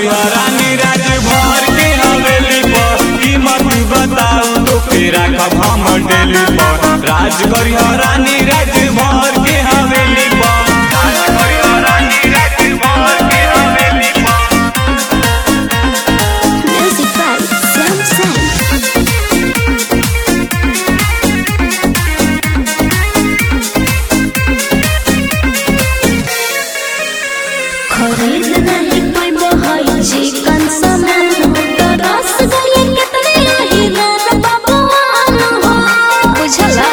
करिया रानी राज भर के हवेली पर कीमत बताऊ तो फेरा कब हम डेली पर राज करिया रानी राज भर के हवेली पर राज करिया रानी राज भर के हवेली पर Music by Sam Sam. खरीद नहीं पैबो हई चिकन सामान हो तो रस गले कितने रही दान बाबुआन हो बुझला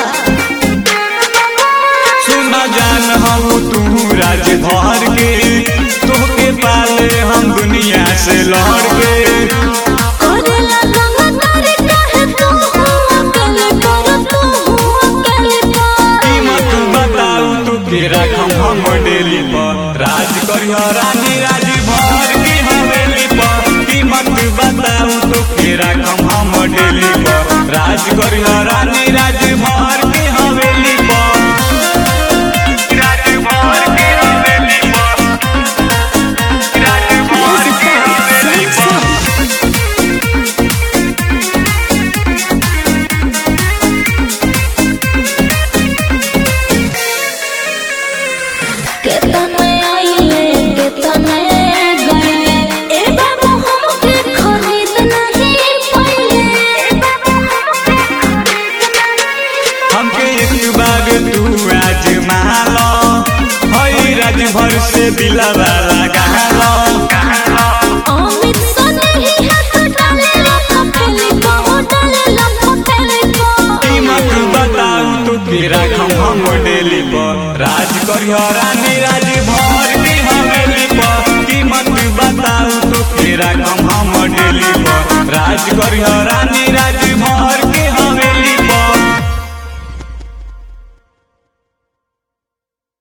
सुन जान हम तू राज भर के तोहके पाले हम दुनिया से लड़ के करेला रंग तारे काहे तू अकेले कर तू अकेले कर कीमत बताऊ तू तेरा हम हम डेली पर राज करिया रानी राज भर के हवेली पर कीमत बताऊ तू तेरा हम हम डेली पर राज करिया रानी राज भर के हवेली पर राज भर के हवेली पर राज भर के हवेली पर केतने आइले केतने गए ए बाबू हमके खरीद नहीं पाइले हमके एक बार तू आज मालो हई राज भर से दिलवा लगा लो अमित सने ही हाथ डाले लख फेले को डाले लख फेले को कीमत बताऊ तू तेरा हम हम डेली पर राज करिया रानी राज भर के हवेली पर कीमत बताऊ तू तेरा हम हम डेली पर राज करिया रानी राज